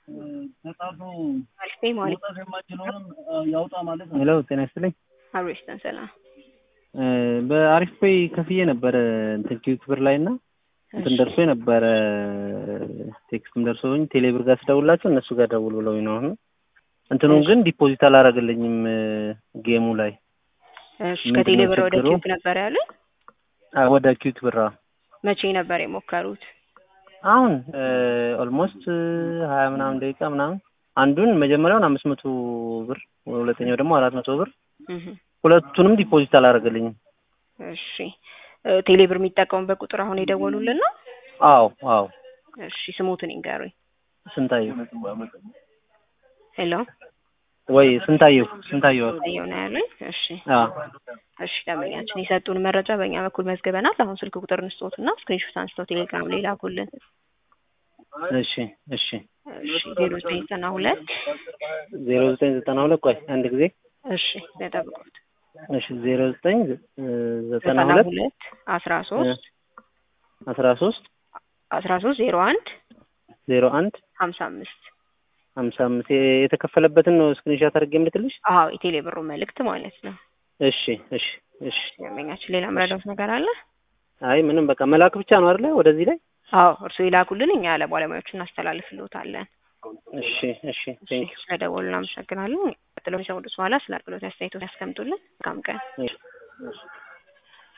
አልፌ ማለት ያውጣ ማለት ነው። ሄሎ ጤና ይስጥልኝ። አብሬስተን ሰላም በአሪፍ ፔይ ከፍዬ ነበረ እንትን ኪዩክ ብር ላይ እና እንትን ደርሶ ነበረ ቴክስትም ደርሶኝ ቴሌብር ጋር ስደውላቸው እነሱ ጋር ደውል ብለውኝ ነው። አሁን እንትኑን ግን ዲፖዚት አላረግልኝም ጌሙ ላይ እሺ ምንድን ነው ከቴሌ ብር ወደ ችግሩ? ኪዩክ ነበር ያሉኝ። አ፣ ወደ ኪዩክ ብር አዎ። መቼ ነበር የሞከሩት? አሁን ኦልሞስት ሀያ ምናምን ደቂቃ ምናምን አንዱን መጀመሪያውን አምስት መቶ ብር ሁለተኛው ደግሞ አራት መቶ ብር እህ ሁለቱንም ዲፖዚት አላረገልኝም። እሺ እ፣ ቴሌ ብር የሚጠቀሙበት ቁጥር አሁን የደወሉልን ነው? አዎ አዎ እሺ ስሙትን ይንገሩኝ። ስንታየው ሄሎ ወይ ስንታየው ስንታየው አየው ነው ያሉኝ። እሺ አዎ እሺ ደንበኛችን የሰጡን መረጃ በእኛ በኩል መዝግበናል። አሁን ስልክ ቁጥር እንስጦትና ስክሪንሾት አንስተው ቴሌግራም ላይ ላኩልን። እሺ እሺ እሺ ዜሮ ዘጠኝ ዘጠና ሁለት ዜሮ ዘጠኝ ዘጠና ሁለት ቆይ አንድ ጊዜ እሺ ተጠብቁት እሺ ዜሮ ዘጠኝ ዘጠና ዘጠና ሁለት ሁለት አስራ ሶስት አስራ ሶስት አስራ ሶስት ዜሮ አንድ ዜሮ አንድ ሀምሳ አምስት ሀምሳ አምስት የተከፈለበትን ነው ስክሪንሻት አድርጌ የምልክልሽ። አዎ የቴሌ ብሩ መልእክት ማለት ነው። እሺ እሺ እሺ። ደንበኛችን ሌላ ምረዳት ነገር አለ? አይ ምንም በቃ መላክ ብቻ ነው አይደለ? ወደዚህ ላይ አዎ እርስዎ ይላኩልን፣ እኛ ለባለሙያዎች እናስተላልፍልዎታለን። እሺ እሺ። ቴንክ ስለደወሉ እናመሰግናለን። ቀጥሎ የሚሰሙት በኋላ ስለ አገልግሎት አስተያየቶች ያስቀምጡልን። መልካም ቀን። ዩ